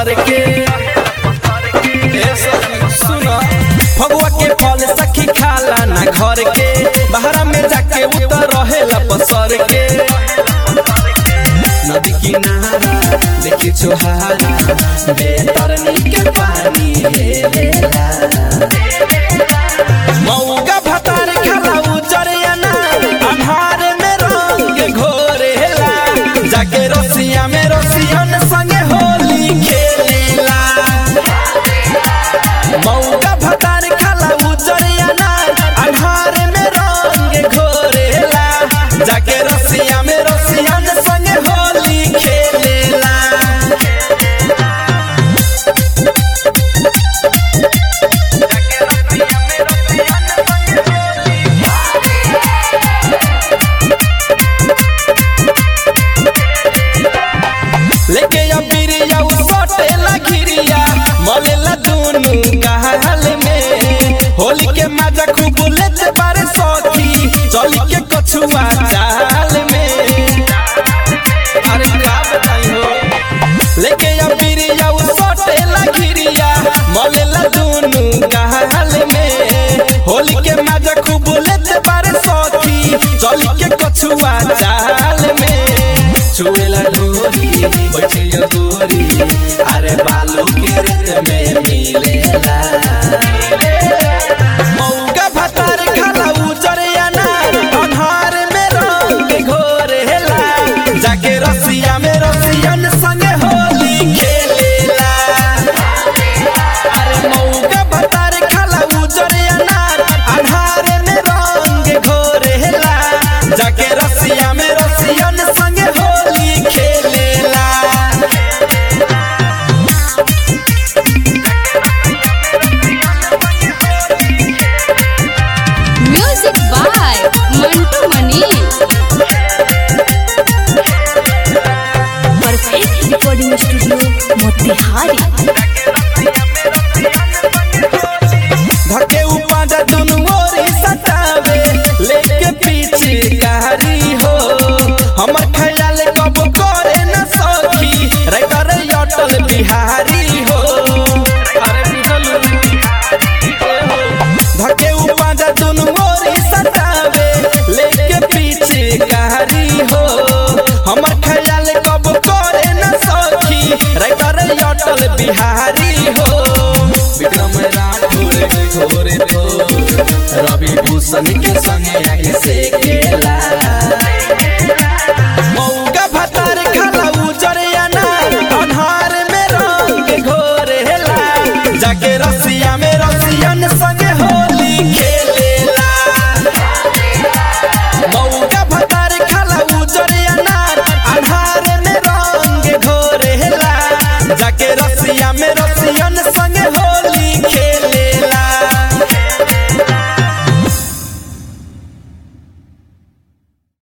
पसर के ए सखी, सुनो फगुआ के फल सखी खाला ना घर के बहरा में जाके उतर रहेला पसर के नदी किनारा देखी छोहारा बेतरनी के पानी हेलेला मौका भतार खाला उजरियाना अन्हार में रंग घोरेला जाके रसिया में रसियन संगे होली खेलेला मौका भतार खाला उजरियाना अन्हार में रंग घोरेला जाके रसिया में रसियन संगे होली खेलेला लेके अबिरिया उ सटेला घिरिया मलेला दुनु कहल में होली के मजा खूब लेते बारे सखी चली के कछुआ चाल में अरे का बताई हो लेके अबिरिया उ सटेला घिरिया मलेला दुनु कहल में होली के मजा खूब लेते बारे सखी चली के कछुआ चाल में छुएला ढोरी बैठे गोरी अरे बालू के रेत में मिलेला मौका भतार खाला उजरियाना अन्हार में रंग घोरेला जाके रसिया में रसियन संगे होली खेलेला अरे मौका भतार खाला उजरियाना अन्हार में रंग घोरेला जाके रसिया में रसियन संगे होली खेलेला music by Mantu Mani perfect recording studio Motihari धके उपाजा दुनु ओरी सतावे लेके पीछे कारी हो हमर ख्याल कब करे न सखी राइटर अटल बिहारी हो अरे बुझलू धके उपाजा दुनु ओरी सतावे लेके पीछे कारी हो हमर ख्याल कब करे न सखी राइटर अटल बिहारी हो विक्रम राठौर के घोरे तो रवि भूषण के संगे आगे से केला